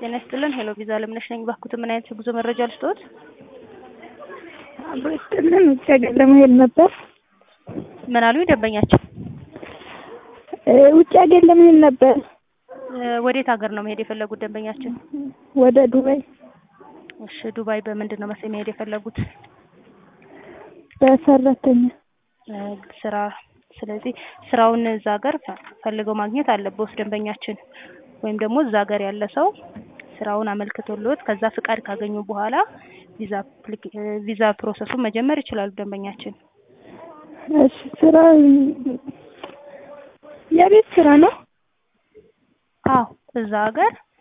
ጤና ይስጥልን ሄሎ ቪዛ አለምነሽ ነኝ። እባክዎት ምን አይነት የጉዞ መረጃ ልስጥዎት? አብሮ ይስጥልን ውጭ ሀገር ለመሄድ ነበር። ምን አሉኝ ደንበኛችን? እ ውጭ ሀገር ለመሄድ ነበር። እ ወዴት ሀገር ነው መሄድ የፈለጉት ደንበኛችን? ወደ ዱባይ እሺ ዱባይ በምንድን ነው መሰለኝ መሄድ የፈለጉት? በሰራተኛ እ ስራ ስለዚህ ስራውን እዛ ሀገር ፈልገው ማግኘት አለብዎት ደንበኛችን ወይም ደግሞ እዛ ሀገር ያለ ሰው ስራውን አመልክቶልዎት ከዛ ፍቃድ ካገኙ በኋላ ቪዛ አፕሊኬ ቪዛ ፕሮሰሱን መጀመር ይችላሉ ደንበኛችን። እሺ ስራ የቤት ስራ ነው? አዎ እዛ ሀገር